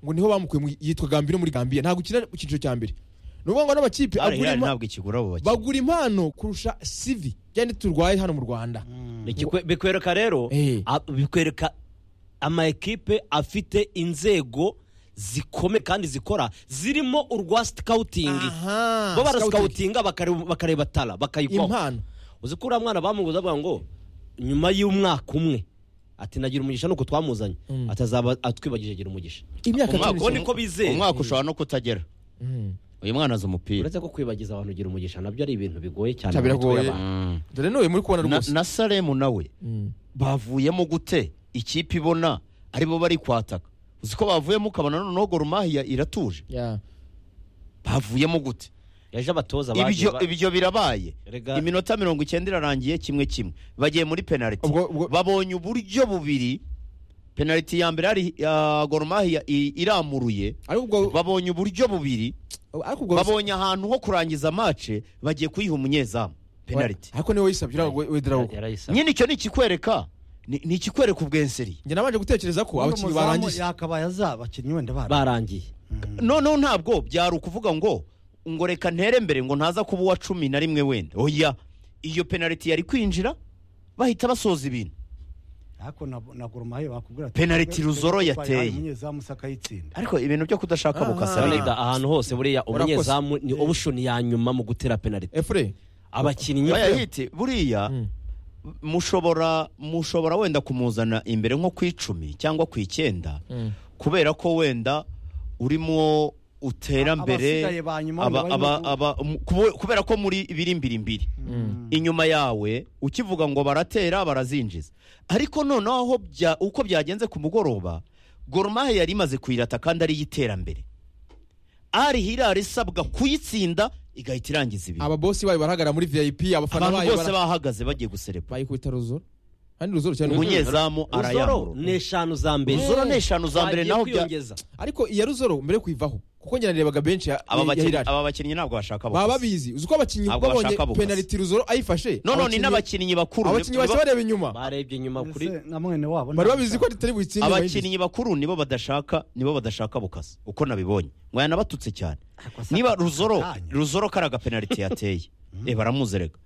ngo niho bamukuye mu- yitwa Gambia no muri Gambia nta gukina mu cyiciro cya mbere ni ukuvuga ngo n'amakipe agura arihari impa- ntabwo ikigura abo bakinnyi bagura impano kurusha sivi cyane turwaye hano mu Rwanda Ikikwe- bikwereka rero Eh. a- bikwereka ama ekipe afite inzego zikomeye kandi zikora zirimo urwa sikawutingi Aha, bo scouting. barasikawutinga bakareba bakareba tara bakayigwaho impano uzi ko uriya mwana bamuguze avuga ngo nyuma y'umwaka umwe ati nagira umugisha nuko twamuzanye atazaba atwibagije agira umugisha imyaka Umwaka cumi uwo ni n'itanu ko bizeye umwaka ushobora no kutagera Mm. uyu mwana azi umupira uretse ko kwibagiza abantu ugira umugisha nabyo ari ibintu bigoye cyane Cyane mu mitwe biragoye. y'abantu. Mm. dore n'uyu muri kubona Na- rwose na salemu nawe Mm. bavuyemo gute ikipe ibona aribo bari kwataka uzi ko bavuyemo ukabona noneho gorumahiya iratuje Yeah. bavuyemo gute yaje abatoza bagiye ibyo ba- ibyo birabaye Rega- iminota mirongo icyenda irarangiye kimwe kimwe bagiye muri penaliti Ubwo- ubwo- babonye uburyo bubiri penaliti ya mbere hari ya gorumahiya iramuruye ariko ubwo babonye uburyo bubiri ariko ubwo babonye ahantu ho kurangiza mace bagiye kuyiha umunyezamu penaliti ariko niwe wisabye uriya we- we Drago. yarayisaba. nyine icyo ni ikikwereka ni ni ikikwereka ubwenseri njye nabanje gutekereza ko abakinnyi Ubundi umuzamu barangiye Yakabaye aza abakinnyi wenda bara barangiye noneho ntabwo byari ukuvuga ngo ngo reka ntere mbere ngo ntaza kuba uwa cumi na rimwe wenda oya iyo penaliti yari kwinjira bahita basoza ibintu ariko na, na Gormayo bakubwira ati Penaliti Ruzoro yateye. umunyezamu sakayitsinda ariko ibintu byo kudashaka Aha. bukasa Sarida ahantu hose buriya Urakoze. umunyezamu ni option ya nyuma mu gutera penalty efure abakinnyi bayahite buriya Mm. mushobora mushobora wenda kumuzana imbere nko ku icumi cyangwa ku icyenda kubera ko wenda urimo utera A- mbere abasigaye ba nyuma aba- wenda aba- barimo- aba- mu- kubo- kubera ko muri birimbi inyuma yawe ukivuga ngo baratera barazinjiza ariko noneho aho bya- uko byagenze ku mugoroba gorumahe yari imaze kuyirata kandi ari iy'iterambere ari hirara isabwa kuyitsinda igahita irangiza ibintu ababosi bayo barahagarara muri vip abafana abantu bayo bose bara- bahagaze bagiye guserebura bayikubita ruzoro kandi ruzoro cyane umunyezamu Uzoro arayamura ni eshanu za mbere Uzoro ni eshanu za mbere Bagiye naho bya- kwiyongeza. ariko iya ruzoro mbere yo kuyivaho kuko njye narebaga benshi ya- aba ya- ya bakinnyi- Hilal. aba bakinnyi ntabwo bashaka baba abakozi. babizi uzi ko abakinnyi Ntabwo babonye bashaka bukasa. penaliti ruzoro ayifashe none ni abakinnyi- n'abakinnyi bakuru abakinnyi bahise bareba inyuma barebye inyuma kuri Ese na mwene wabo bari babizi ko tutari butsinde abakinnyi bakuru nibo badashaka nibo badashaka bukasa uko nabibonye mwaya nabatutse cyane Akosa- niba ruzoro akanya. ruzoro kari agapenaliti yateye eh baramuzerega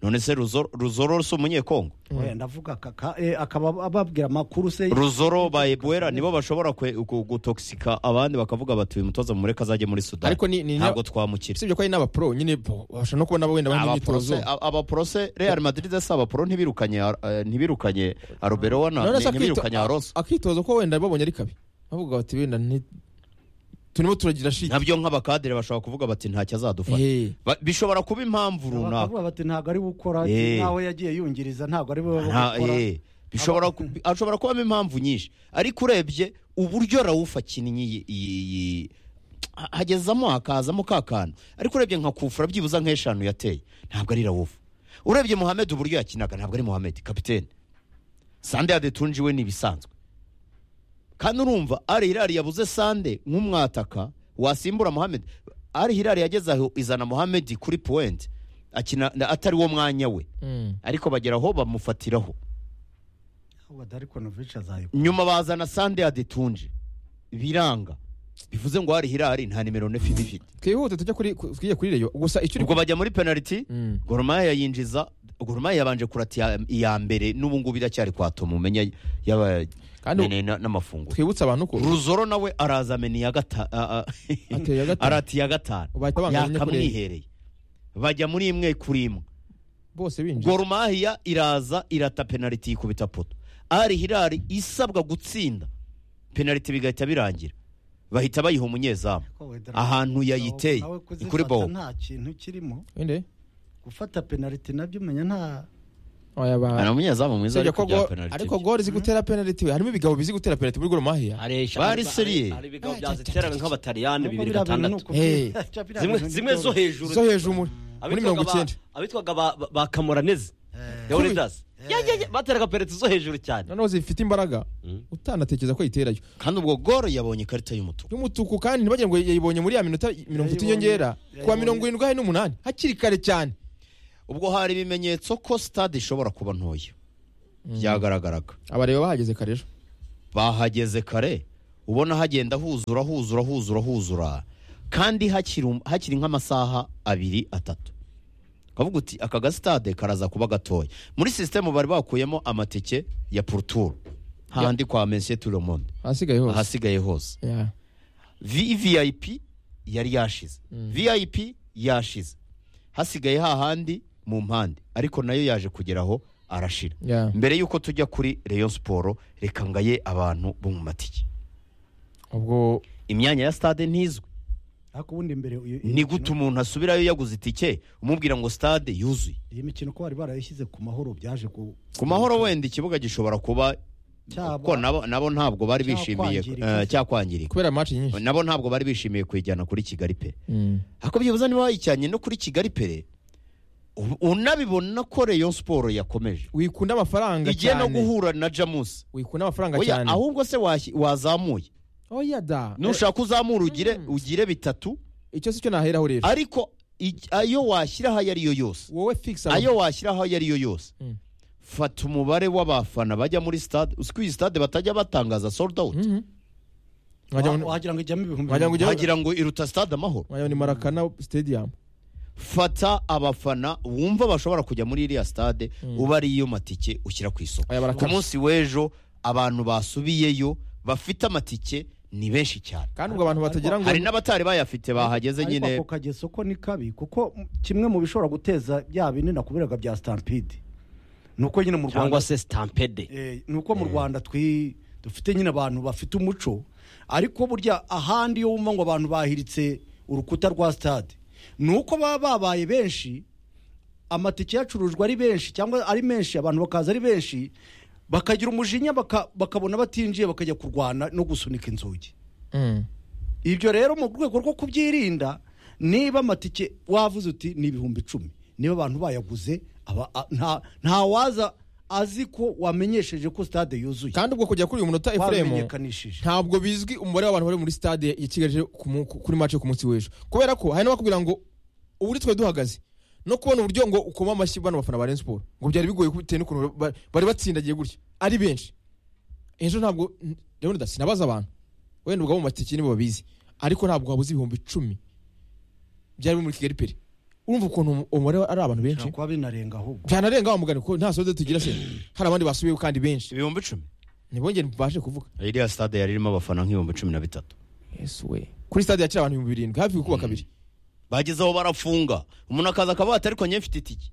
none se ruzoro ruzoro si umunyekongo Oya, ndavuga aka- ka- eh, akaba ababwira amakuru se ruzoro ba ebuwera nibo bashobora kwe- gu- gutokisika abandi bakavuga bati uyu mutoza mumureke azajye muri sudani ariko ni ni ntabwo twamukira usibye ko ari n'abapro nyine bo, bashobora no kubona abo wenda bari mu myitozo abaporose abaporose real madrid si abaporo ntibirukanye eh, ntibirukanye aruberowa na None se akito- ntibirukanye aroso akitozo ko wenda babonye ari kabi bavuga bati wenda nti- turimo turagira shiti nabyo nk'abakadere bashobora kuvuga bati ntacyo azadufasha Eh. Ba- bishobora kuba impamvu runaka bakavuga bati ntabwo ari gukora Eh. nawe yagiye yungiriza ntabwo ari bo Nta- gukora eh, bishobora ku- hashobora kubamo impamvu nyinshi ariko urebye uburyo rawufu akinnye iyi- iyi- iyi- ha- hagezamo hakazamo ka kantu ariko urebye nka kufura byibuze nk'eshanu yateye ntabwo ari rawufu urebye muhamed uburyo yakinaga ntabwo ari muhamed kapitene sande yadetunji we ni ibisanzwe kandi urumva ari hirari yabuze sande nk'umwataka wasimbura muhamed ari hirari yageze aho izana muhamed kuri puwenti akina atari wo mwanya we Mm. ariko bagera aho bamufatiraho Ahubwo Darko Novic azayikora. nyuma bazana sande adetunje biranga bivuze ngo hari hirari nta nimero nefi bifite twihute tujya kuri ku- twige kuri reyo gusa icyo uri ubwo bajya muri penaliti Mm. goromaya yinjiza goromaya yabanje kurata iya- iya mbere n'ubu ngubu iracyari kwatoma umenya yaba Kandi- nene na- n'amafunguro twibutsa abantu ko ruzoro nawe araza amena iya gata- a- a- Ateye iya gatanu. arata iya gatanu Bahita banganya kuri enye. yakamwihereye bajya muri imwe kuri imwe bose binjiye gorumahiya iraza irata penaliti ikubita poto ari hirari isabwa gutsinda penaliti bigahita birangira bahita bayiha umunyezamu Ko wenda- ahantu yayiteye Nawe ni kuri kuzifata bo nta kintu kirimo inde gufata penaliti nabyo umenya nta oya hari ba umunyezamu mwiza Usibye ariko ko bya go- penaliti ariko gori zi gutera penaliti we harimo ibigabo bizi gutera penaliti muri goromahia hari eshanu- Bari hari- seriye. hari ibigo byaziteraga nk'abataliyani bibiri Biriya bintu ni Eh. gatandatu ukubyita- biriya zimwe bintu ni zimwe zo byoroshye. hejuru zo hejuru muri muri Abitwaga mirongo ba- icyenda abitwaga ba- ba- ba kamoranezi ya Leaders. Ya- ya- ya, bateraga penaliti zo hejuru cyane noneho zifite imbaraga utanatekereza ko yiterayo kandi ubwo goro yabonye ikarita y'umutuku y'umutuku kandi ntibagira ngo yayibonye muri ya minota mirongo itatu Yayibonye. y'inyongera ku wa Yayibonye. mirongo irindwi hari n'umunani hakiri kare cyane ubwo hari ibimenyetso ko stade ishobora kuba ntoya byagaragaraga abareba bahageze kare ejo bahageze kare ubona hagenda huzura huzura huzura huzura kandi hakiri um- hakiri nk'amasaha abiri atatu kavuga uti aka gasitade karaza kuba gatoya muri sisitemu bari bakuyemo amatike ya puruturu hahandi kwa mensiye turimonde ahasigaye hose ahasigaye hose Yeah. vvip yari yashize vip yashize hasigaye hahandi mu mpande ariko nayo yaje kugeraho arashira Yeah. mbere y'uko tujya kuri reyo siporo reka ngaye abantu bo mu matike ubwo imyanya ya stade ntizwi ariko ubundi mbere iyo- iyo ni gute mikino- umuntu asubirayo yaguze itike umubwira ngo stade yuzuye iyi mikino ko bari barayishyize ku mahoro byaje ku ku mahoro wenda ikibuga gishobora kuba Cyaba- kuko nabo nabo ntabwo bari bishimiye Cyakwangirika. eh, cyakwangirika kubera match nyinshi nabo ntabwo bari bishimiye kuyijyana kuri kigali pe Mm. ariko byibuze niba wayijyanye no kuri kigali pere u- unabibona ko reyo siporo yakomeje wikunda amafaranga igiye no cyane guhura na jamusi wikunda amafaranga Oya, cyane ahubwo se washyi- wazamuye oya da nushaka uzamura ugire Mm. ugire bitatu icyo si cyo naheraho rero ariko ij- ayo washyira aho ariyo yose wowe fix aba- ayo washyira aho ariyo yose Mm. fata umubare w'abafana bajya muri stade uzi ko iyi stade batajya batangaza sold out Mhm. Wagira ngo- wagira ngo ijyamo ibihumbi wagira ngo ujye- wagira ngo iruta stade amahoro wagira ngo ni marakana stadium fata abafana wumva bashobora kujya muri iriya stade ubariyo matike ushyira ku isoko aya ku barakana munsi w'ejo abantu basubiyeyo bafite amatike ni benshi cyane kandi ubwo abantu batagira ngo hari n'abatari bayafite bahageze Ariko nyine ako kageso ko ni kabi kuko m- kimwe mu bishobora guteza bya bindi nakubwiraga bya stampede ni uko nyine mu cyangwa rwanda se sitampede Eh, ni uko mu rwanda twi dufite nyine abantu bafite umuco ariko burya ahandi iyo wumva ngo abantu bahiritse urukuta rwa stade ni uko baba babaye benshi amatike yacurujwe ari benshi cyangwa ari menshi abantu bakaza ari benshi bakagira umujinya baka- bakabona batinjiye bakajya kurwana no gusunika inzugi Mm. ibyo rero mu rwego rwo kubyirinda niba amatike wavuze uti ni ibihumbi icumi niba abantu bayaguze aba- a- nta- nta waza azi ko wamenyesheje ko stade yuzuye kandi ubwo kujya kuri uyu munota efuremu wamenyekanishije ntabwo bizwi umubare w'abantu bari muri stade ya Kigali rero ku mu- ku- kuri match yo ku munsi w'ejo kubera ko hari n'abakubwira ngo ubu uri twe duhagaze no kubona uburyo ngo ukoma amashyi bano bafana ba Rayon Sport ngo byari bigoye bitewe n'ukuntu ba- bari batsindagiye gutya ari benshi ejo ntabwo rero ndasi sinabaza abantu wenda ubwo abo mu matike nibo babizi ariko ntabwo habuze ibihumbi icumi byari biri muri Kigali peri urumva ukuntu umu- umubare ari abantu benshi Bishobora kuba binarenga ahubwo byanarenga wa mugani ko nta sodo tugira se hari abandi basubiyeho kandi benshi ibihumbi icumi ntibongere mbashe kuvuga iriya stade yari irimo abafana nk'ibihumbi cumi na bitatu yesu we kuri stade yakira abantu ibihumbi birindwi hafi gukuba kabiri bageze aho barafunga umuntu akaza akavuga ati ariko njye mfite itike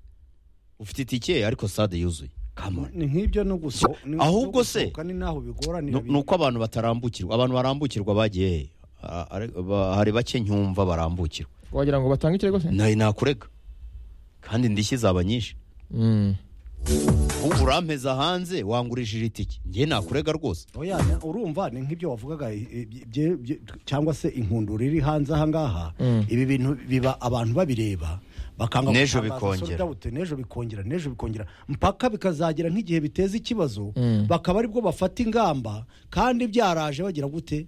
ufite itike ariko stade yuzuye Come on. ni nk'ibyo no gusohoka Ahubwo se- ni n'aho bigoranira Nu- ni uko abantu batarambukirwa abantu barambukirwa bagiye he? Ah, ari- ba- hari bake nyumva barambukirwa wagira ngo batange ikirego se nawe nakurega kandi indishyi zaba nyinshi Ubu urampeza hanze wangurishije itike njye nakurega rwose Oya, na- urumva ni nk'ibyo wavugaga i- i- bye- bye- cyangwa se inkundura iri hanze aha ngaha ibi bintu biba abantu babireba bakanga N'ejo gutangaza bikongera. sold out, n'ejo bikongera n'ejo bikongera mpaka bikazagera nk'igihe biteza ikibazo bakaba aribwo bafata ingamba kandi byaraje bagira gute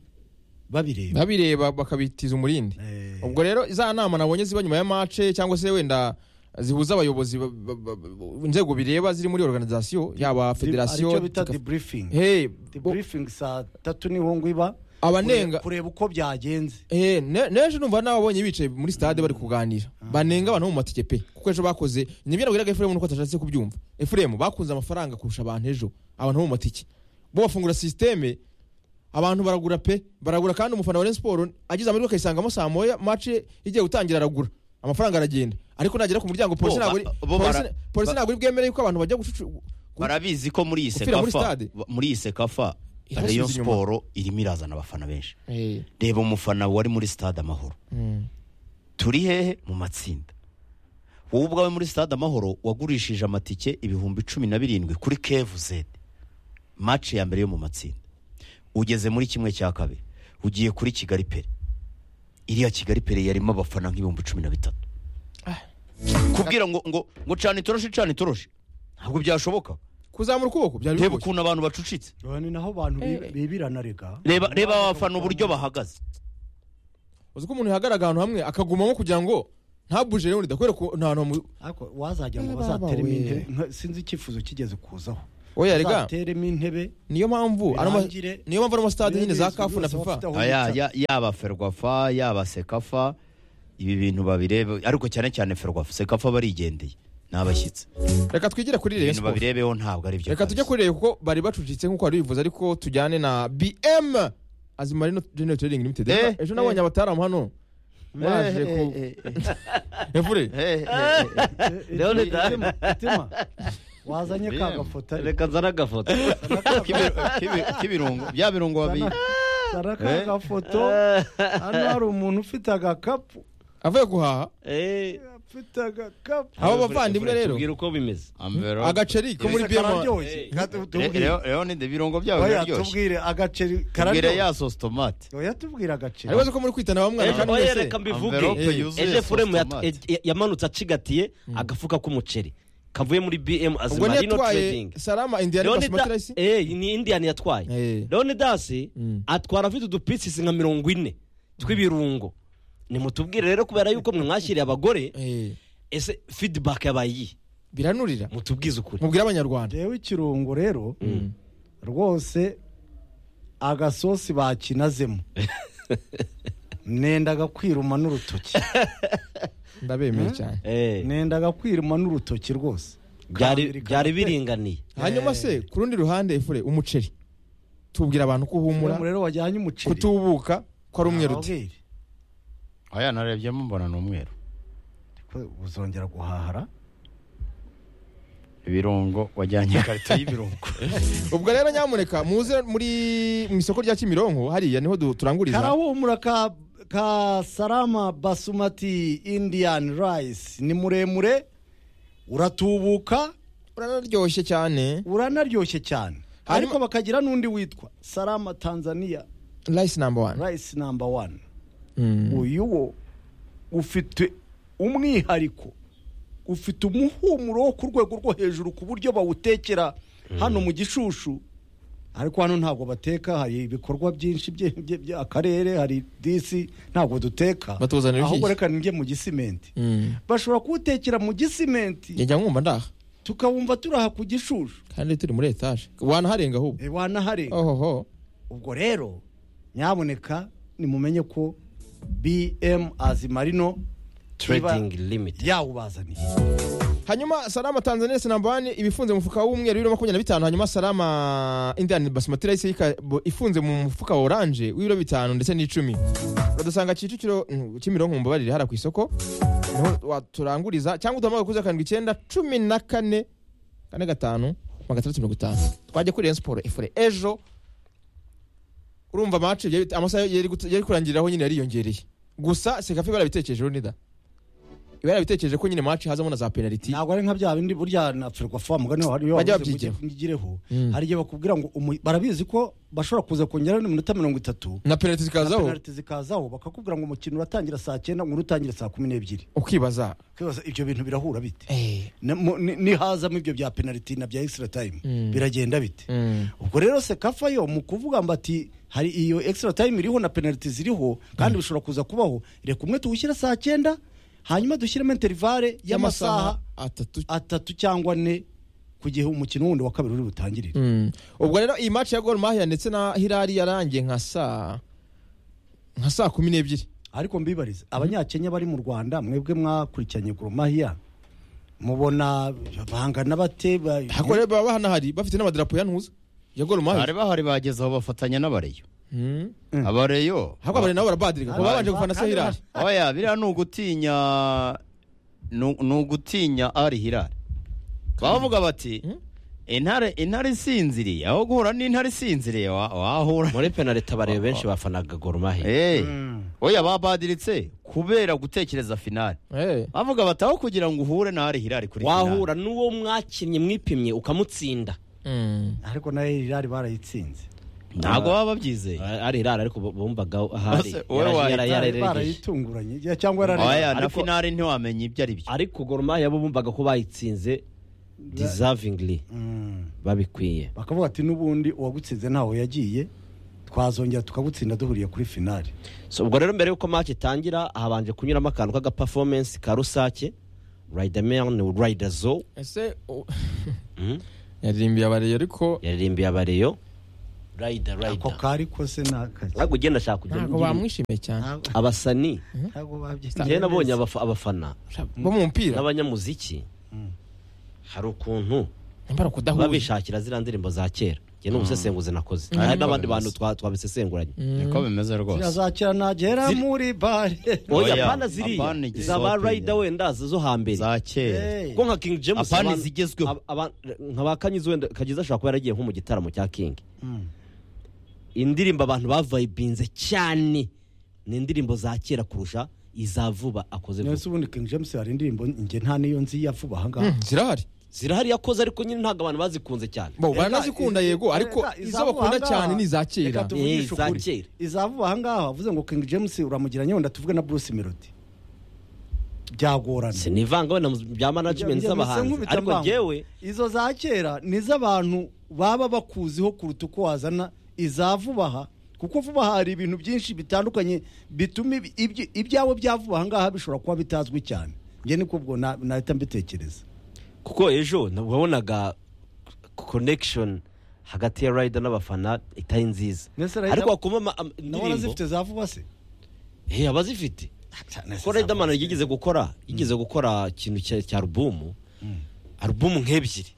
babireba babireba bakabitiza umurindi Eh. ubwo rero za nama nabonye ziba nyuma ya mace cyangwa se wenda zihuza abayobozi ba- ba- ba- ba- inzego bireba ziri muri organization yaba federasiyo aricyo bita Tikaf- debriefing Hey, bo- debriefing saa tatu niho ngo iba Abanenga- kureba- kureba uko byagenze Eh, ne- nejo numva nababonye bicaye muri stade bari kuganira banenga abantu bo mu matike pe kuko ejo bakoze nibyo nabwiraga efuremu nuko atashatse kubyumva efuremu bakunze amafaranga kurusha abantu ejo abantu bo mu matike bo bafungura sisiteme abantu baragura pe baragura kandi umufana wa Rayon Sport agize amahirwe akayisangamo saa moya mace igiye gutangira aragura amafaranga aragenda ariko nagera ku muryango polisi Bo, ntabwo ba- ari- bo bara- polisi- polisi ntabwo iri bwemere ko abantu bajya gucucu barabizi ko muri iyi Gupfira muri sekafa stade? muri iyi sekafa Irasubiza reyo inyuma. siporo irimo irazana abafana benshi Eh, reba umufana wari muri stade amahoro mm, turi hehe mu matsinda wowe ubwawe muri stade amahoro wagurishije amatike ibihumbi cumi na birindwi kuri kevu zedi maci ya mbere yo mu matsinda ugeze muri kimwe cya kabiri ugiye kuri kigali pere iriya kigali pere yarimo abafana nk'ibihumbi cumi na bitatu Ah. kubwira ngo ngo ngo cana itoroshi cana itoroshi ntabwo byashoboka kuzamura ukuboko byari reba bigoye ukuntu abantu bacucitse Aha ni naho abantu bi- Eh. bibirana rega reba reba abafana uburyo bahagaze uzi ko umuntu yahagarara ahantu hamwe akagumamo kugira ngo ntabuje rero ndakwereka nta hantu hamu- ariko wazajya ngo Eh, baba bazateremo we. intebe nka- sinzi icyifuzo kigeze kuzaho Oya, rega. bazateremo intebe niyo mpamvu ano ma- Birangire. niyo mpamvu ano masitade nyine za Bene, kafu na bose fifa bafite aho Aya, bicara. ya- yaba ferwafa yaba sekafa ibi bintu babirebe ariko cyane cyane ferwafa sekafa barigendeye ni abashyitsi reka twigire kuri rayon ibintu sport babirebeho ntabwo ari byo reka tujye kuri rayon kuko bari bacucitse nk'uko wari ubivuze ariko tujyane na bm azimarino general trading limited Eh, ejo nabonye abataramu hano baje ku Emvure, Rero Eh, leta- Itima, Itima, wazanye ka Bene. gafoto ariko. reka nzana agafoto Zana ka- k'ibirungo bya birungo babiye zana- zana ka Eh. gafoto hano hari umuntu ufite agakapu avuye guhaha Eh, afite agakapu abo bavandimwe rero tubwire uko bimeze agaceri ko muri Ese bm kararyoshye. Eh, Ka- tu- Re- tubwire. rero rero ni de birungo byawe Oya, biraryoshye tubwire agaceri tubwire kararyoshye ya sosi tomate oya tubwire agaceri aribaze ko muri kwitana ba mwana Ejo- kandi oya, mwese reka mbivuge envelope Eh. yuzuye eje sauce furemu yat- tomate. e- yamanutse acigatiye agafuka k'umuceri kavuye muri bm ubwo azimarino ntiyatwaye trading salama indiana basumatirasi ni indiyani yatwaye Eh. roni dasi Mm. atwara afite udupisisi nka mirongo ine tw'ibirungo nimutubwire rero kubera yuko mwe mwashyiriye abagore ese fidibake yabaye iyi biranurira mutubwize ukuri mubwire abanyarwanda rero ikirungo rero rwose agasosi bakinazemo nenda gakwiruma n'urutoki ndabemeye cyane Eh, nenda gakwiruma n'urutoki rwose byari byari biringaniye hanyuma se ku rundi ruhande efure umukeri tubwira abantu ko uhumura Umuntu rero wajyanye umuceri kutubuka ko ari umweru uti Arababwira. oya narebyemo mbona ni umweru Ko uzongera guhahara ibirungo wajyanye ikarito y'ibirungo ubwo rero nyamuneka muze muri mu isoko rya kimironko hariya niho du- turanguriza karahumura ka ka salama basumati indian rice ni muremure uratubuka uranaryoshye cyane uranaryoshye cyane Hanyuma- ariko bakagira n'undi witwa salama tanzania rice number one rice number one Mm. uyu wo ufite umwihariko ufite umuhumuro wo ku rwego rwo hejuru ku buryo bawutekera hano mu gishushu ariko hano ntabwo bateka hari ibikorwa byinshi bye- bye- by'akarere hari disi ntabwo duteka Batuzanira ahubwo ibishyishye. reka njye mu gisimenti Mm. bashobora kuwutekera mu gisimenti njya nkumva ndaha tukawumva turaha ku gishushu kandi turi muri etaje wanaharenga ahubwo Eh, wanaharenga ohoho ubwo rero nyaboneka nimumenye ko bm azimarino trading limit yawubazaniye hanyuma salama tanzania sinamba wani ibifunze mu mufuka w'umweru w'ibiro makumyabiri na bitanu hanyuma salama indian basmati rice y'ika- ifunze mu mufuka wa oranje w'ibiro bitanu ndetse n'icumi uradusanga kicukiro mm, kimironko mumbabarire hara ku isoko niho waturanguriza cyangwa uduhamagare kuri zeru karindwi icyenda cumi na kane kane gatanu magana atandatu mirongo itanu twajya kuri Rayon siporo efure ejo urumva mace amasaha yari gut- yari kurangiriraho nyine yariyongereye gusa sekafi barabitekereje runida iba yarabitekereje ko nyine mace hazamo na za penaliti ntabwo ari nka bya bindi burya na ferwafa mugani wawe hariyo Bajya wabuze babyigira. ngo ujye- ngireho Mm. hari igihe bakubwira ngo umu- barabizi ko bashobora kuza kongeraho n'iminota mirongo itatu na penaliti zikazaho penaliti zikazaho bakakubwira ngo umukino uratangira saa cyenda ngo utangira saa kumi n'ebyiri ukibaza Kwibaza ibyo bintu birahura bite Eh, Na- mu- ni- nihazamo ibyo bya penaliti na bya extra time Mm. biragenda bite mm. ubwo rero sekafa yo mu kuvuga ngo ati hari iyo extra time iriho na penaliti ziriho kandi bishobora kuza kubaho reka umwe tuwushyire saa cyenda hanyuma dushyiremo interivale y'amasaha atatu atatu cyangwa ane ku gihe umukino wundi wa kabiri uri butangirire Mm. ubwo rero iyi match ya Gor Mahia ndetse na Hilal yarangiye nka saa nka saa kumi n'ebyiri ariko mbibarize abanyakenya bari mu rwanda mwebwe mwakurikiranye goromahiya mubona bangana bate ba- hako rero baba bahanahari bafite n'amadarapo ya ntuza ya Gor bari Mahia bahari bageze aho bafatanya n'abareyo Mm. abareyo hako abari nabo barabadirika kuko babanje gufana se Hilal oya biriya ni ugutinya ni ni ugutinya ari hirari bavuga bati intare intare isinziriye aho guhura n'intare isinziriye wa- wahura muri penaliti abareba benshi bafanaga gorumahe Eh, oya babadiritse kubera gutekereza finale Eh. bavuga bati aho kugira ngo uhure na ari hirari kuri finale wahura n'uwo mwakinnye mwipimye ukamutsinda Mm. ariko nayo irari barayitsinze ntabwo baba babyizeye ari irara ariko bumvaga ahari Bose, wowe Yaraje- yara- wayita- Bari yararegeje barayitunguranye ya- cyangwa oya yarari na Ariko- finale ntiwamenya ibyo ari byo ariko gorumahe bo bumvaga ko bayitsinze disavingili Mm. babikwiye bakavuga ati n'ubundi uwagutsinze ntawe yagiye twazongera tukagutsinda duhuriye kuri finale so ubwo rero mbere y'uko match itangira habanje kunyuramo akantu k'aga performance ka rusake riderman riderzo ese u- yaririmbiye abareyo ariko yaririmbiye abareyo rayida ako rayida kari kose ni akazi ntabwo ugenda ashaka kujya ntabwo bamwishimiye cyane abasani ntabwo babyitaho njyewe nabonye abafa- abafana bo mu mupira n'abanyamuziki hari ukuntu nyamara kudahuye babishakira ziriya ndirimbo za kera njye ni umusesenguzi nakoze hari n'abandi bantu twa- twabisesenguranye niko bimeze rwose kirazakira nagera muri bare oya Oya, apana apana ziriya igisope. zaba rayida wenda zo hambere za kera Hey. ubwo nka king james Apana abantu- zigezweho. ab- aba- nka ba kanyizi wenda kagize ashobora kuba yaragiye nko mu gitaramo cya king indirimbo abantu bavayibinze cyane ni indirimbo za kera kurusha iza vuba akoze vuba nese ubundi king james hari indirimbo njye nta niyo nzi ya vuba ahangaha zirahari zirahari yakoze ariko nyine ntabwo abantu bazikunze cyane bo Reka, baranazikunda izi- yego ariko reka, izo izavuba bakunda ahangaha, cyane ni iza kera reka tuvugishe Eh, iza ukuri. kera. izavuba ahangaha uvuze ngo king james uramugeranye wenda tuvuge na bruce melody byagorana sinivanga wenda mu bya management Njye- njye z'abahanzi nkubita ariko mbangu. njyewe izo za kera ni iz'abantu baba bakuziho kuruta uko wazana iza vuba aha kuko vuba aha hari ibintu byinshi bitandukanye bituma ibi- ibyi- ibyawe bya vuba ahangaha bishobora kuba bitazwi cyane njye niko ubwo na- nahita mbitekereza kuko ejo nabwo wabonaga connection hagati ya rider n'abafana itari nziza Nese Rider- ariko wakoma ama- ama- nawe indirimbo warazifite za vuba se Eh, abazifite kuko riderman yigeze gukora yigeze gukora ikintu cya cya alubumu alubumu nk'ebyiri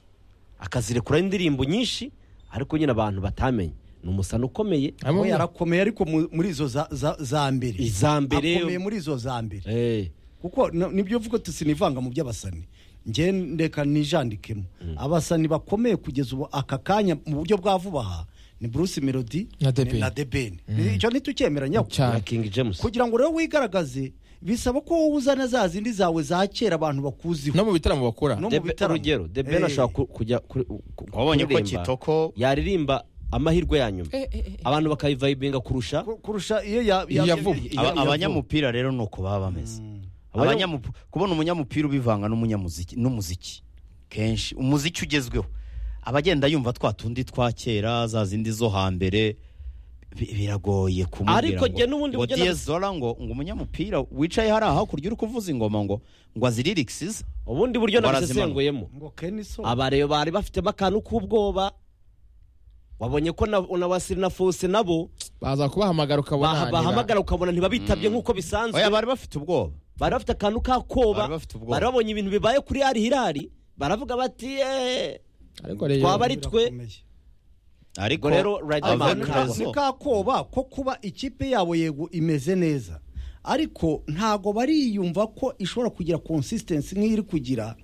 akazirekura indirimbo nyinshi ariko nyine abantu batamenye ni umusana ukomeye Harimo we yarakomeye ariko mu- muri izo za- za za mbere iza akomeye mbere muri izo za mbere Eh, kuko na- nibyo uvuga ati sinivanga mu by'abasani njye ndeka nijandikemo abasani bakomeye kugeza ubu aka kanya mu buryo bwa vuba aha ni bruce melody Na The Ben. na debeni icyo ntitucyemera nyako Cyane. ya king james kugira ngo rero wigaragaze bisaba ko wowe uzana za zindi zawe za kera abantu bakuziho no mu bitaramo bakora no mu Debe- bitaramo. urugero the ben Eh. ashobora ku- kujya kuri- ku- wabonye ko kuririmba. kitoko yaririmba amahirwe ya nyuma Eh, eh, eh. abantu bakayivayibinga kurusha Ku- kurusha iyo ya- Iyo ya- yavuba. ya- Aba- ya- abanyamupira rero ni uko baba bameze Abanya- Abanyamup- kubona umunyamupira ubivanga n'umunyamuziki n'umuziki kenshi umuziki ugezweho abagenda yumva twa tundi twa kera za zindi zo hambere bi- biragoye kumubwira Ariko ngo- njye n'ubundi ngo buryo Dieu nab- Zola ngo ngo umunyamupira wicaye hariya hakurya uri kuvuza ingoma ngo ngo aziririxize ubundi buryo Barazimana. nabisesenguyemo ngo keniso abareyo bari bafitemo akantu k'ubwoba wabonye ko na- na wasiri na fose nabo baza kubahamagara bah- ukabona bahamagara ukabona ntibabitabye nk'uko bisanzwe oya bari bafite ubwoba bari bafite akantu k'akoba Bari bafite ubwoba. bari babonye ibintu bibaye kuri hari hirari baravuga bati "Eh." ariko rero twaba ari twe. Birakomeye. ariko Ubwo rero Riderman Avec ntabwo- raison. ni ka koba ko kuba ikipe yabo yego imeze neza ariko ntago bariyumva ko ishobora kugira consistency nk'iri kugira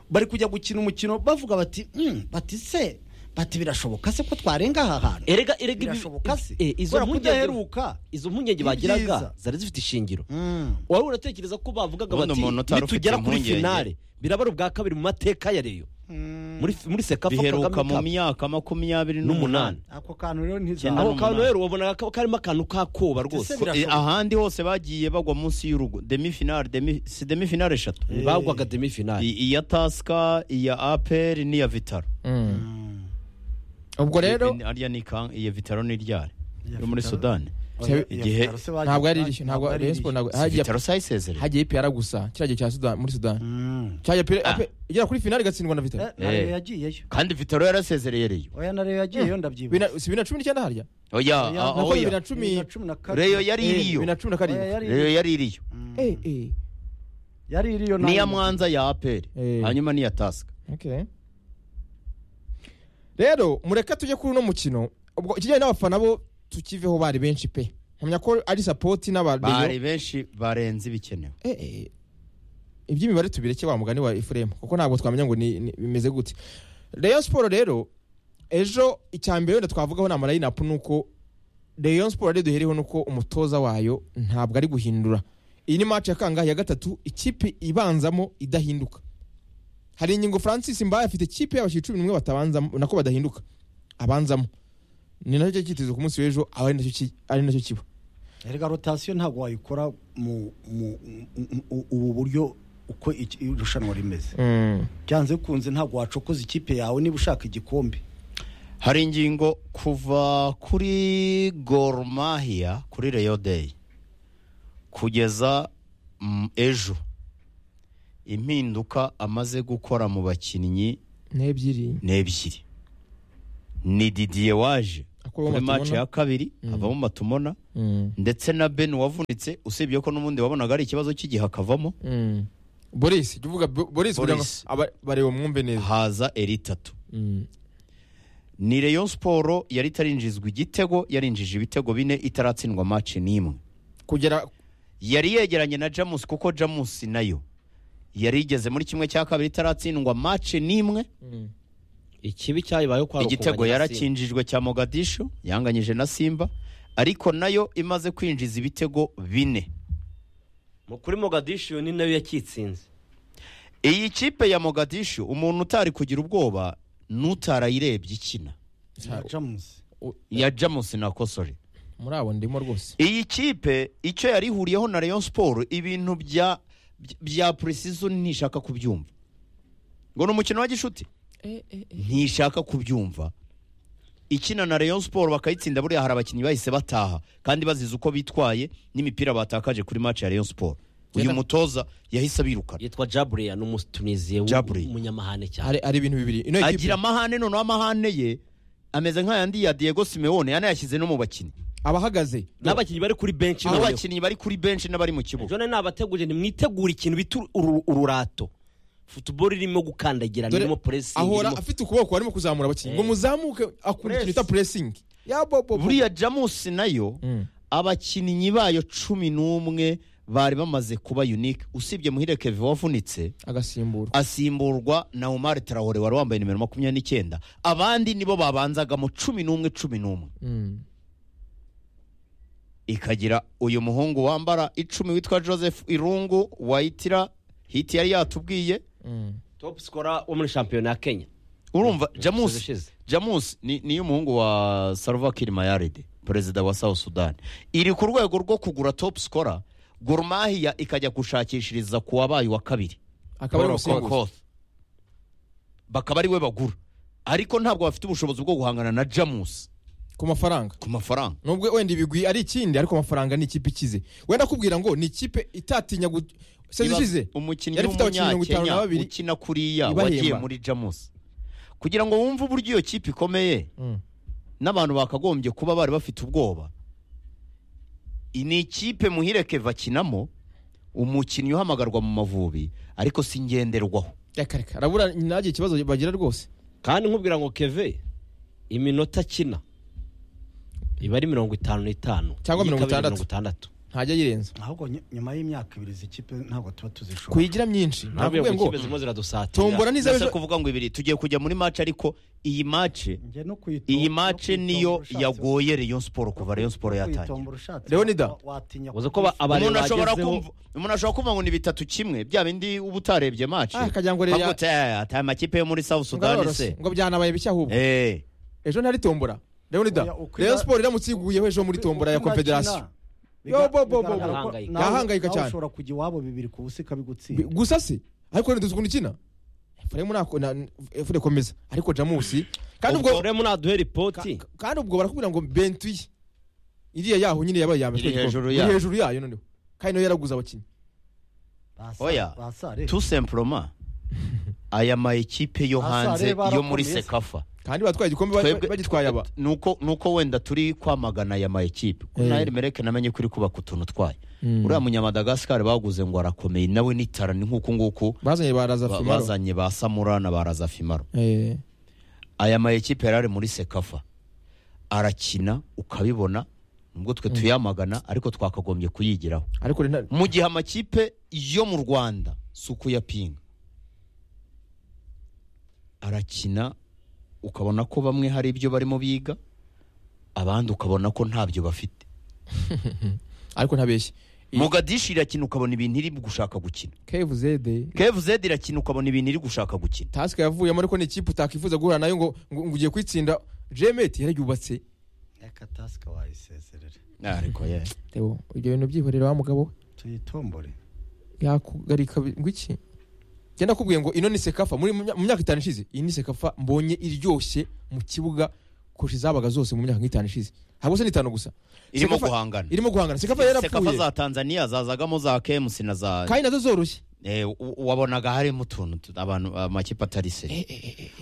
bari kujya gukina umukino bavuga bati "Hmm, bati se bati birashoboka se ko twarenga aha hantu erega erega ibi- birashoboka se eh, izo kubera ko mpungenge udaheruka izo mpungenge Ni bagiraga byiza. zari zifite ishingiro wari uratekereza ko bavugaga Ubundi bati umuntu utari nitugera ufite kuri impungenge." finale birabara ubwa kabiri mu mateka ya reyo muri muri sekafa biheruka Kagame mu Cup myaka makumyabiri n'umunani n'umunani ako kantu rero Cyenda ntizabona ako n'umunani. kantu rero wabonaga ko karimo akantu k'akoba rwose Ese birashoboka. Eh, ahandi hose bagiye bagwa munsi y'urugo demi finale demi si demi finale eshatu bagwaga demi finale I- iya tasika iya aperi n'iya vitaro ubwo rero I- arya ni kan- iya vitaro ni ryari Iya yo muri Vitaro. sudani Oya, igihe- iya, se bagiye- ntabwo yari irishyu ntabwo ntabwo ari Rayon irishyu. Sport ntabwo Si hagiye vitaro sayisezereye hagiye PR gusa kiriya gihe cya Sudan muri Sudan Mm. cyajya PR Ah. ape- igera kuri finale igatsindwa na Eh, Vitali na Rayon yagiyeyo kandi vitaro yarasezereye reyo oya na Rayon yagiyeyo ndabyibuka Bibiri- si bibiri na cumi n'icyenda harya oya Oya, ah, naho bibiri oya na cumi Bibiri na cumi na kabiri. reyo yari eh, iriyo bibiri na cumi na Oya, karindwi yari reyo yari iriyo eh eh yari iriyo n'iya mwanza ya aperi Eh. hanyuma n'iya tasika Okay. rero mureka tujye kuri uno mukino ubwo ikijyanye n'abafana bo tukiveho bari benshi pe nkamya ko ari sapoti bari n'abareyo benshi barenze ibikenewe Eh, eh. iby'imibare tubireke wa mugani wa efuremu kuko ntabwo twamenya ngo ni- ni- bimeze gute reyo siporo rero ejo icya mbere wenda twavugaho ni amarayinapu ni uko reyo siporo rero duhereho ni uko umutoza wayo ntabwo ari guhindura iyi ni maci ya kangahe ya gatatu ikipe ibanzamo idahinduka hari ingingo francis mbaye afite ikipe y'abashyira cumi n'umwe batabanzamo nako badahinduka abanzamo ni nacyo cyitezo ku munsi w'ejo aba ari nacyo ki- ari nacyo kiba erega rotasiyo ntabwo wayikora mu mu- mu- mu- ubu buryo uko iki- irushanwa rimeze byanze bikunze ntabwo wacokoza ikipe yawe niba ushaka igikombe hari ingingo kuva kuri gormahiya kuri reyo deyi kugeza mm, ejo impinduka amaze gukora mu bakinnyi n'ebyiri ni ebyiri ni didiye waje Akuramo kuri Matumona. maci ya kabiri avamo matumona Mm. ndetse na ben wavunitse usibye ko n'ubundi wabonaga ari ikibazo cy'igihe akavamo Mm. boris jya uvuga Bo- boris kugira ngo Boris. aba- bareba mwumve neza haza eritatu Mm. ni reyo siporo yari itarinjizwa igitego yarinjije ibitego bine itaratsindwa maci n'imwe kugera yari yegeranye na jamus kuko jamus nayo yari igeze muri kimwe cya kabiri itaratsindwa maci n'imwe Mm. ikibi cyayibayeho kwa igitego yarakinjijwe cya mogadishu yanganyije na simba ariko nayo imaze kwinjiza ibitego bine kuri mogadishu ni nayo yakitsinze iyi kipe ya mogadishu umuntu utari kugira ubwoba n'utarayirebye ikina jamusi ya jamus nakosore muri abo ndimo rwose iyi kipe icyo yari ihuriyeho na Rayon siporo ibintu bya bya precision ntishaka kubyumva ngo ni umukino wa gishuti ntishaka kubyumva ikina na Rayon siporo bakayitsinda buriya hari abakinnyi bahise bataha kandi bazize uko bitwaye n'imipira batakaje kuri match ya Rayon siporo uyu Yenda- mutoza yahise abirukana yitwa jaburiya ni umunyatunisiye Jabri. w'umunyamahane cyane hari hari ibintu bibiri ino agira ekipe amahane noneho amahane ye ameze nk'ayandi ya Diego Simeone yanayashyize no mu bakinnyi abahagaze n'abakinnyi bari kuri benshi noneho n'abakinnyi bari kuri benshi n'abari mu kibuga jone nabateguje ntimwitegure ikintu bita uru- ururato futuboro irimo gukandagira Dore irimo puresingi ahora irimo- afite ukuboko arimo kuzamura abakinnyi ngo muzamuke akora ikintu bita puresingi ya bobo buriya jamusi nayo abakinnyi bayo cumi n'umwe bari bamaze kuba unique usibye muhire keve wavunitse agasimburwa asimburwa na umar tarawore wari wambaye nimero makumyabiri n'icyenda abandi nibo babanzagamo cumi n'umwe cumi n'umwe Mm. ikagira uyu muhungu wambara icumi witwa joseph irungu wayitira hiti yari yatubwiye Mm. top scorer wo muri shampiyona ya kenya urumva Umusizi jamusi ushize. jamusi ni niyo umuhungu wa salva kiir mayaride perezida wa south sudan iri ku rwego rwo kugura top scorer gurumahiya ikajya gushakishiriza ku wabaye wa kabiri akaba ari Paul umusimbuzi Okoth. bakaba ari we bagura ariko ntabwo bafite ubushobozi bwo guhangana na jamusi ku mafaranga ku mafaranga nubwo wenda ibigwi ari ikindi ariko amafaranga ni ikipe ikize wenda akubwira ngo ni ikipe itatinya gu- sezi Iba- ishize umukinnyi yari ifite abakinnyi mirongo itanu na w'umunyakenya babiri. ukina kuriya Ibahemba. wagiye muri jamusi kugira ngo wumve uburyo iyo kipe ikomeye Mm. n'abantu bakagombye kuba bari bafite ubwoba iyi ni ikipe muhireke bakinamo umukinnyi uhamagarwa mu mavubi ariko si ngenderwaho reka reka arabura nagire ikibazo bagira rwose kandi nkubwira ngo keve iminota akina iba ari mirongo itanu n'itanu Cyangwa Iyi mirongo ikaba ari itandatu. itandatu ntajya yirenza ahubwo ny- nyuma y'imyaka ibiri izi kipe ntabwo tuba tuzishobora kuyigira myinshi ntabwo ntabwo iyo ngo kipe zirimo ziradusatira tombora n'izo ndetse kuvuga ngo ibiri tugiye kujya muri mace ariko iyi mace Njye no kuyitomba- iyi no mace kuyitomba niyo ushatse- yagoye Rayon siporo kuva Rayon siporo no kuyitomba yatangira ushatse, Leonidas. wa- watinya uzi ko ba- abareba umuntu ashobora bagezeho- kumva umuntu ashobora kumva ngo ni bitatu kimwe bya bindi uba utarebye mace Ah, akagira ngo reba- ataya amakipe yo muri south sudan arorose se ngo byanabaye bishya ahubwo Eh, ejo ntari tombora leonida Oya, uko rayon iba- siporo iramutse yiguyeho ejo muri tombora ya confederation Yo, bo, bo, bo, bo. Yahangayika cyane. ushobora kujya iwabo bibiri ku Bi- busa ikabigutsinda gusa se ariko rero duzi ukuntu ikina efuremu nako na efure komeza ariko jamusi kandi ubwo ubwo rero munaduhe ripoti kandi ubwo barakubwira ngo bentuye iriya yaho nyine yabaye iya mbere Iri ku gikombe. hejuru Iri yayo. hejuru yayo noneho kandi nayo yaraguze abakinnyi Basa- Oya. basa, reka. tout simplement aya ma ekipe yo Asa, hanze reba, yo muri arakomeye se. sekafa kandi batwaye igikombe ba- Twebwe- bagitwaye aba nuko nuko wenda turi kwamagana aya ma ekipe Eh. nayo mereke namenye ko iri kubaka utuntu twayo uriya munyamadagascar baguze ngo arakomeye nawe n'itara ni nk'uku nguku bazanye baraza ba- fimaro bazanye ba samura na ba razafimaro Eh, aya ma ekipe yari ari muri sekafa arakina ukabibona nubwo twe tuyamagana ariko twakagombye kuyigiraho ariko rero nta- mu gihe amakipe yo mu rwanda si ukuyapinga arakina ukabona ko bamwe hari ibyo barimo biga abandi ukabona ko ntabyo bafite ariko ntabeshye mugadishi irakina ukabona ibintu iri gushaka gukina kevuzede kevuzedi irakina ukabona ibintu iri gushaka gukina tasike yavuyemo ariko ni ikipe utakifuza guhura nayo ngo ngo ngo ugiye kwitsinda jemeti yarayubatse reka tasika wayisezerere ariko ye Theo, ibyo bintu byihorera wa mugabo we tuyitombore yakugarika bi- ngo iki genda kubwiye ngo ino ni sekafa muri mu mya- mu myaka itanu ishize iyi ni sekafa mbonye iryoshye mu kibuga kurusha izabaga zose mu myaka nk'itanu ishize ntabwo se ni itanu gusa irimo Sekafa- guhangana irimo guhangana sekafa yarapfuye za tanzania zazagamo za kemusi na za kandi nazo zoroshye Eh, u- wabonaga harimo utuntu tu- abantu amakipe atari seri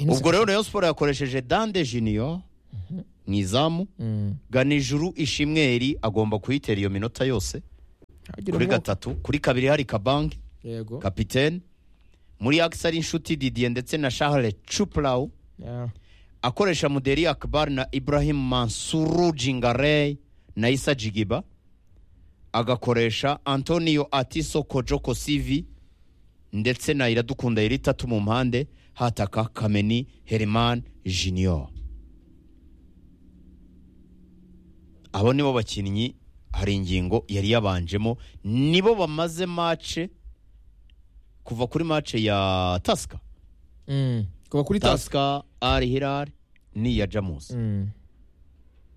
ubwo ubwo rero rayon siporo yakoresheje dande juniyo mu izamu ganijuru ishimweri agomba kuyitera iyo minota yose kuri gatatu kuri kabiri hari kabange yego kapitene muri akisi ari inshuti didiye ndetse na shahare cupurawu Yeah. akoresha muderi akbar na ibrahim mansuru jingarey na isa jigiba agakoresha antonio atiso kojoko sivi ndetse na iradukunda iritatu mu mpande hataka kameni herman junior abo nibo bakinnyi hari ingingo yari yabanjemo nibo bamaze mace kuva kuri mace ya tasika Mm. kuva kuri task tasika ari hirari n'iya jamusi Mm.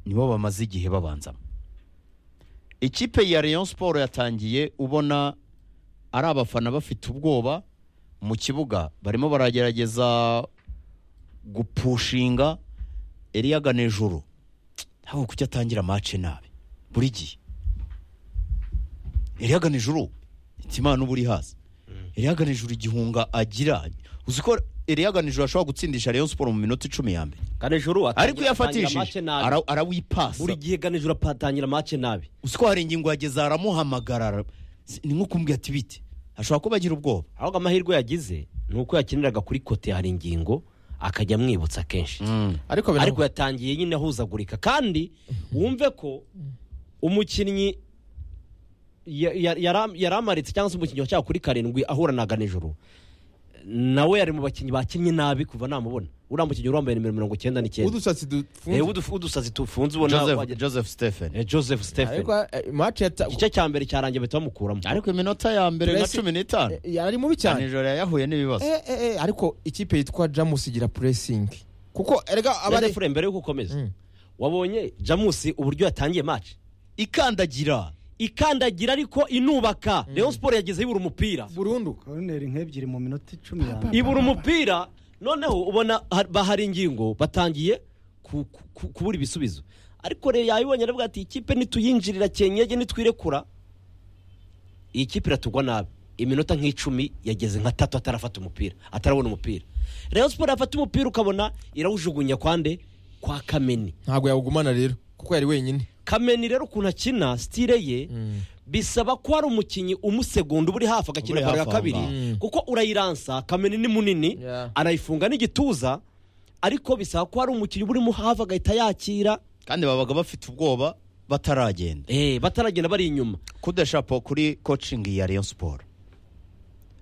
nibo bamaze igihe babanzamo ikipe ya Rayon siporo yatangiye ubona ari abafana bafite ubwoba mu kibuga barimo baragerageza gupushinga eriyaga n'ijoro ntabwo kujya atangira mace nabi buri gihe eriyaga n'ijoro imana uba uri hasi eriyaga n'ijoro igihunga agira uzi ko eriyaga n'ijoro ashobora gutsindisha Rayon siporo mu minota icumi ya mbere ganijuru atangira- ariko atangira iyo afatishije match nabi. ara- arawipasa buri gihe ganijuru atangira mace nabi uzi ko hari ingingo yageze aramuhamagara Si- ni nko kumbwira ati bite ashobora kuba agira ubwoba ahubwo amahirwe yagize ni uko yakiniraga kuri kote hari ingingo akajya amwibutsa kenshi ariko biraho- ariko yatangiye nyine ahuzagurika kandi wumve ko umukinnyi ya- ya- yara- yari amaritse cyangwa se umukinnyi wacyaha kuri karindwi ahura na ganijoro nawe yari mu bakinnyi bakinnye nabi kuva namubona uriya mukinnyi wari wambaye nimero mirongo icyenda n'icyenda udusatsi dufunze Eh, uduf- udusazi tufunze ubona joseph, wagira- joseph stephen Eh, joseph stephen ariko eh, match yata igice cya mbere cyarangiye bahita bamukuramo ariko iminota ya mbere Press- cumi n'itanu yari mubi cyane nijoro yahuye n'ibibazo Eh, eh, eh, ariko ikipe yitwa jamus igira pressing kuko erega abari abari fure mbere yuko ukomeza Mm. wabonye jamusi uburyo yatangiye match ikandagira ikandagira ariko inubaka Rayon siporo yagezeho ibura umupira burundu koroneri nk'ebyiri mu minota icumi ya mbere ibura umupira noneho ubona ha- bahari ingingo batangiye ku- ku- ku- kubura ibisubizo ariko rero yayibonye aravuga ati ikipe nituyinjirira kenyege nitwirekura iyi kipe iratugwa nabi iminota nk'icumi yageze nka tatu atarafata umupira atarabona umupira Rayon siporo yafata umupira ukabona irawujugunya kwande kwa kameni ntabwo yawugumana rero kuko yari wenyine kameni rero ukuntu akina sitire ye bisaba ko hari umukinnyi umusegonda uba uri hafi agakina Uri baro ya hafi aho kabiri ngaho. Mm. kuko urayiransa kameni ni munini Yeah. arayifunga n'igituza ariko bisaba ko hari umukinnyi uba urimo hafi agahita yakira kandi babaga bafite ubwoba bataragenda Eh, bataragenda bari inyuma kudeshapo kuri coaching ya rayon siporo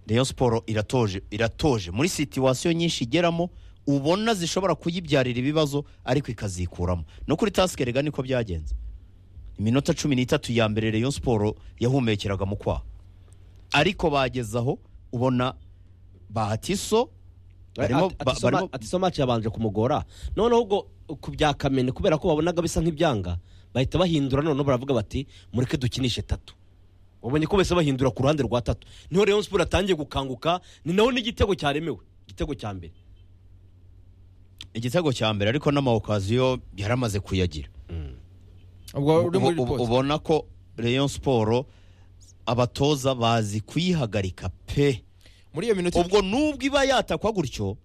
rayon siporo iratoje iratoje muri situwasiyo nyinshi igeramo ubona zishobora kuyibyarira ibibazo ariko ikazikuramo no kuri tasike rega niko byagenze iminota cumi n'itatu ya mbere rayon siporo yahumekeraga mu kwaha ariko bageze aho ubona bahatiso barimo Ati- ba- ati so barimo ma- ati so match yabanje kumugora noneho ubwo ku bya kameni kubera ko babonaga bisa nk'ibyanga bahita bahindura noneho baravuga bati mureke dukinishe tatu wabonye ko bahise bahindura ku ruhande rwa tatu niho Rayon siporo atangiye gukanguka ni naho n'igitego cyaremewe igitego cya mbere igitego cya mbere ariko n'amawokaziyo yaramaze kuyagira ubwo uri muri Ubu- ubu- report ubona ko rayon siporo abatoza bazi kuyihagarika pe muri iyo minota ubwo nubwo iba yatakwa gutyo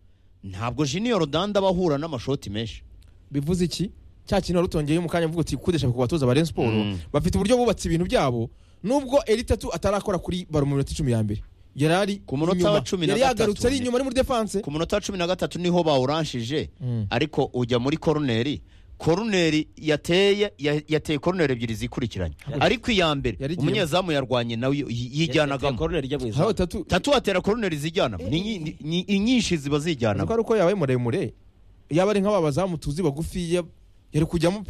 ntabwo junior danda aba ahura n'amashoti menshi bivuze iki cya kintu wari utongeyeho mu kanya mvuga uti kudesha ku batoza ba Rayon Sport bafite uburyo bubatse ibintu byabo nubwo eritatu atarakora kuri baro mu minota icumi ya mbere yari ari Ku munota inyuma. wa cumi na yari yagarutse gatatu ari inyuma ari muri defense ku munota wa cumi na gatatu niho bawuranshije Mm. ariko ujya muri koroneri koroneri yateye ya- yateye koroneri ebyiri zikurikiranye ariko iya mbere Yari igiye- umunyezamu yarwanye nawe y- yijyanagamo koroneri ijya mu hari izamu atatu tatu atera koroneri zijyanamo ni nyi- ni- ni inyinshi ziba ariko zijyanamo ari uko yabaye muremure yaba ari nk'aba bazamu tuzi bagufi ya- yari kujyamo pe